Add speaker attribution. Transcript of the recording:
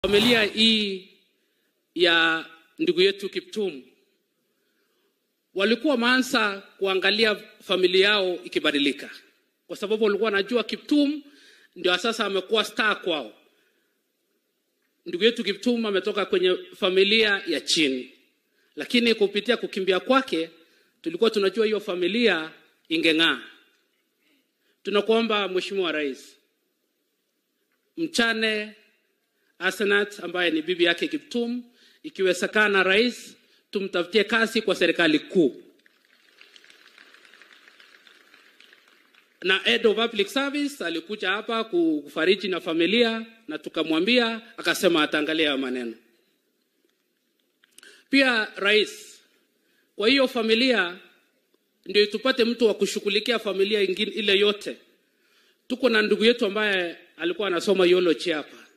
Speaker 1: Familia hii ya ndugu yetu Kiptum walikuwa wameanza kuangalia familia yao ikibadilika, kwa sababu walikuwa wanajua Kiptum ndio sasa amekuwa star kwao. Ndugu yetu Kiptum ametoka kwenye familia ya chini, lakini kupitia kukimbia kwake tulikuwa tunajua hiyo familia ingeng'aa. Tunakuomba Mheshimiwa Rais, mchane Asenat ambaye ni bibi yake Kiptum, ikiwezekana rais, tumtafutie kazi kwa serikali kuu na head of public service alikuja hapa kufariji na familia na tukamwambia, akasema ataangalia hayo maneno. Pia rais, kwa hiyo familia ndio tupate mtu wa kushughulikia familia ingine ile yote. Tuko na ndugu yetu ambaye alikuwa anasoma theology hapa